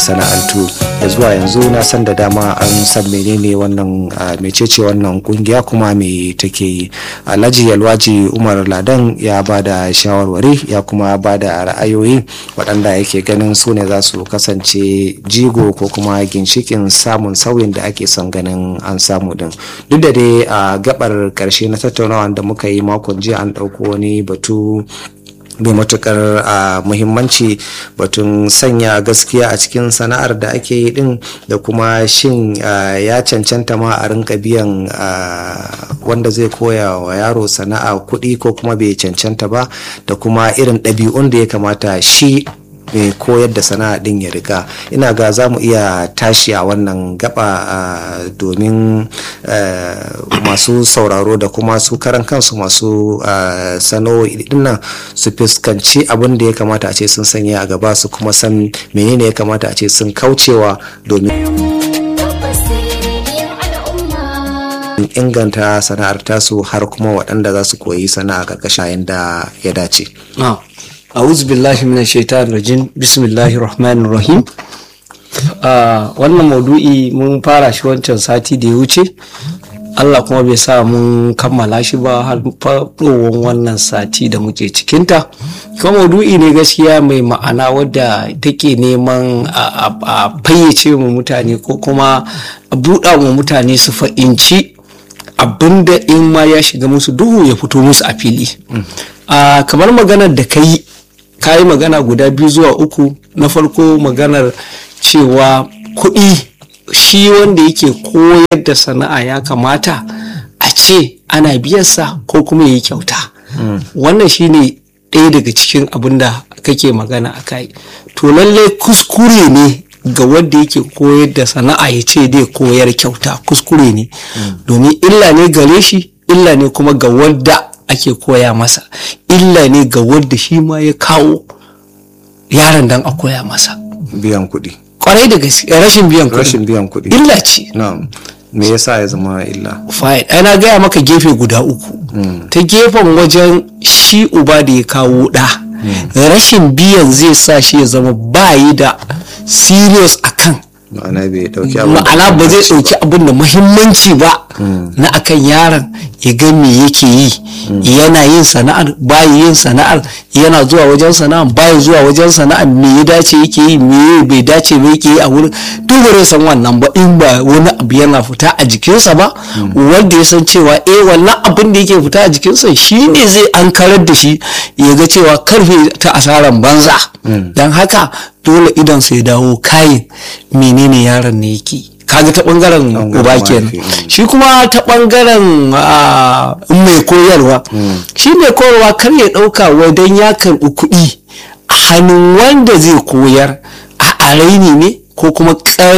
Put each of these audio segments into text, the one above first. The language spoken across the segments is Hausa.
masana'antu da zuwa yanzu na san da dama an san menene wannan mecece wannan kungiya kuma me take yi alhaji yalwaji umar ladan ya ba da shawarwari ya kuma ba da ra'ayoyi waɗanda yake ganin su ne za su kasance jigo ko kuma ginshikin samun sauyin da ake son ganin an samu din duk da dai a gabar karshe na tattaunawa da muka yi makon jiya an ɗauko wani batu mai matukar a muhimmanci batun sanya gaskiya a cikin sana'ar da ake yi din da kuma shin ya cancanta ma a rinka biyan wanda zai koya wa yaro sana'a kuɗi ko kuma bai cancanta ba da kuma irin ɗabi'un da ya kamata shi mai koyar da sana'a din ya rika ina ga za mu iya tashi a wannan gaba domin masu sauraro da kuma su karan kansu masu sana'o'i dinnan su fuskanci abin da ya kamata a ce sun sanya a gaba su kuma san menene ya kamata a ce sun kaucewa domin inganta sana'ar tasu har kuma waɗanda za su koyi sana'a ƙarƙashin da ya dace. a'udhu billahi minash shaitanir rajim bismillahir rahmanir rahim wannan maudu'i mun fara shi wancan sati da ya wuce Allah kuma bai sa mun kammala shi ba har faɗowar wannan sati da muke cikinta kuma maudu'i ne gaskiya mai ma'ana wadda take neman a fayyace mu mutane ko kuma a buɗa mu mutane su fa'inci abinda in ma ya shiga musu duhu ya fito musu a fili kamar maganar da ka yi ka yi magana guda biyu zuwa uku na farko maganar cewa kuɗi shi wanda yake koyar da sana'a ya kamata a ce ana biyarsa ko kuma ya yi kyauta wannan shine ɗaya daga cikin abin da kake magana a kai to lallai kuskure ne ga wanda yake koyar da sana'a ya ce dai koyar kyauta kuskure ne domin illa ne gare shi illa ne kuma ga wadda ake koya masa illa ne ga wadda shi ma ya kawo yaron dan a koya masa biyan kuɗi kwarai da gaske rashin biyan kuɗi rashin biyan kuɗi illa ce na'am me yasa ya zama illa fine ana gaya maka gefe guda uku ta gefen wajen shi uba da ya kawo ɗa rashin biyan zai sa shi ya zama bayi da serious akan ma'ana bai dauki abin ma'ana ba zai dauki abin da muhimmanci ba na akan yaron ya ga me yake yi yana yin sana'ar bayi yin sana'ar yana zuwa wajen sana'ar bayi zuwa wajen sana'ar me ya dace yake yi me bai dace ba yake yi a wurin duk bare san wannan ba in ba wani abu yana fita a jikinsa ba wanda ya san cewa eh wannan abin da yake fita a jikinsa shi ne zai an karar da shi ya ga cewa karfe ta asaran banza don haka dole idan sai dawo kayin menene yaron ne yake kaga ta bangaren uba kenan shi kuma ta bangaren mai koyarwa shi mai koyarwa kar ya dauka wadan ya karbi kuɗi a hannun wanda zai koyar a raini ne ko kuma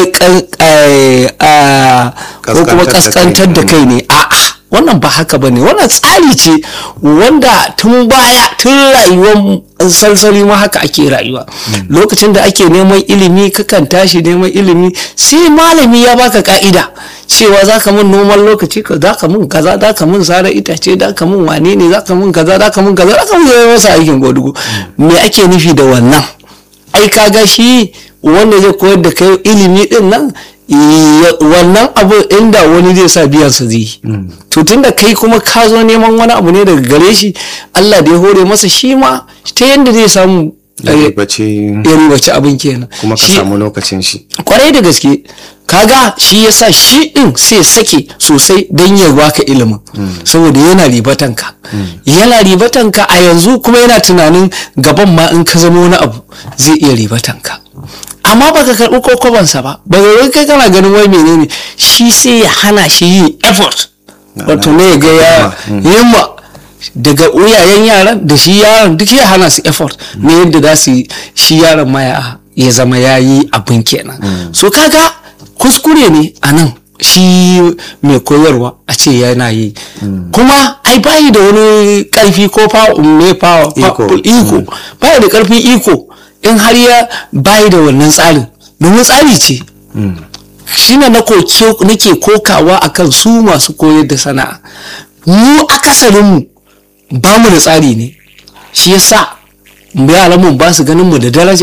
kaskantar da kai ne a'a wannan ba haka ba ne wannan tsari ce wanda tun baya tun rayuwar salsali ma haka ake rayuwa lokacin da ake neman ilimi kakan tashi neman ilimi sai malami ya baka ka'ida cewa za ka mun noman lokaci ka za ka mun kaza za ka mun sare itace za ka mun wane ne za ka mun kaza za ka mun kaza za ka mun zai masa aikin godugo me ake nufi da wannan ai kaga shi wanda zai koyar da kai ilimi din nan wannan abu inda wani zai sa biyan sa zai to tunda kai kuma ka zo neman wani abu ne daga gare shi Allah da ya hore masa shi ma ta yadda zai samu ya ribaci abin kenan kuma ka samu lokacin shi kwarai da gaske kaga shi yasa shi din sai sake sosai don ya baka ilimin saboda yana ribatanka yana ribatanka a yanzu kuma yana tunanin gaban ma in ka zama wani abu zai iya ribatanka amma baka karɓi kokobansa ba ba wai kai kana ganin wai menene shi sai ya hana shi yin effort wato ne ga ya yamma daga uyayen yaran da shi yaran duk ya hana su effort ne yadda za su shi yaran ma ya zama ya yi abin kenan so kaga kuskure ne a nan shi mai koyarwa a ce yana yi kuma ai bayi da wani karfi ko mai iko bayi da karfin iko in har ya bayi da wannan tsarin domin tsari ce shi na nake kokawa akan su masu koyar da sana'a mu akasarinmu ba mu da tsari ne shi yasa yaran mu ba su ganin mu da daraja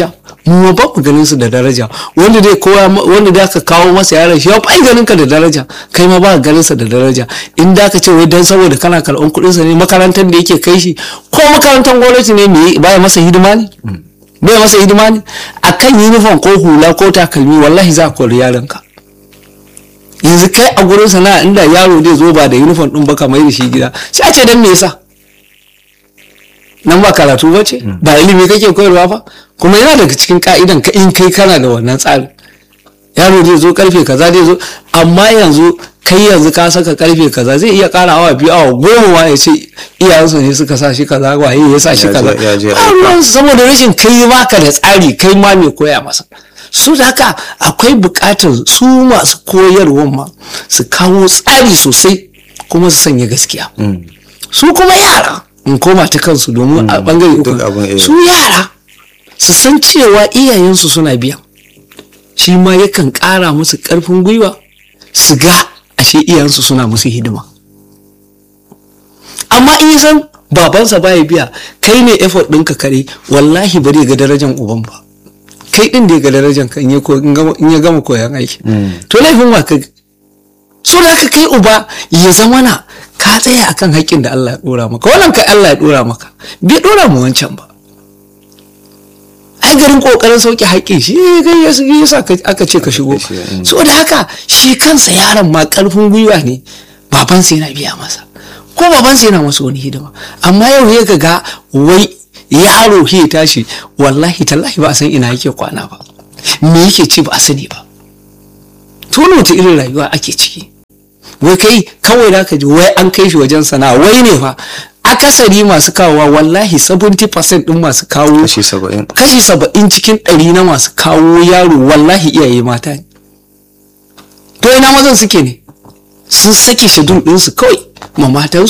mu ba mu ganin su da daraja wanda dai kowa wanda da ka kawo masa yaron shi ya bai ganin ka da daraja kai ma ba ganin sa da daraja in da ka ce wai dan saboda kana karɓan kuɗin sa ne makarantar da yake kai shi ko makarantar gwamnati ne me baya masa hidima ne bai masa hidima ne akan uniform ko hula ko takalmi wallahi za ka kori yaron ka yanzu kai a gurin sana'a inda yaro zai zo ba da uniform din ba ka mai da shi gida sai a ce dan me yasa nan ba karatu ba ce ba ilimi kake koyarwa ba kuma yana daga cikin ka'idan ka in kai kana da wannan tsari yaro zai zo karfe kaza zai zo amma yanzu kai yanzu ka saka karfe kaza zai iya kara awa biyu awa goma ma ya ce iyayensu ne suka sa shi kaza waye ya sa shi kaza saboda rashin kai baka da tsari kai ma mai koya masa su da haka akwai bukatar su masu koyarwan ma su kawo tsari sosai kuma su sanya gaskiya su kuma yara in koma ta kansu domin a bangare uku su yara su san cewa iyayensu suna biya shi ma yakan ƙara musu ƙarfin gwiwa su ga ashe iyayensu suna musu hidima amma in san babansa baya biya kai ne effort ɗinka kare wallahi ba zai ga darajan uban ba kai ɗin da ya ga darajan ka in ya gama koyan aiki to laifin wa ka so da ka kai uba ya zama na ka tsaya akan haƙƙin da Allah ya ɗora maka wannan kai Allah ya ɗora maka bai ɗora mu wancan ba ai garin kokarin sauke haƙƙin shi kai ya sa aka ce ka shigo so da haka shi kansa yaron ma ƙarfin gwiwa ne babansa yana biya masa ko babansa yana masa wani hidima amma yau ya ga wai yaro ya tashi wallahi tallahi ba a san ina yake kwana ba me yake ci ba a sani ba tono ta irin rayuwa ake ciki wai kai kawai da ka ji wai an kai shi wajen sana'a wai ne fa akasari masu kawowa wallahi 70% din masu kawo kashi saba'in kashi saba'in cikin ɗari na masu kawo yaro wallahi iyaye mata ne to ina mazan suke ne sun sake shadun ɗinsu kawai ma matansu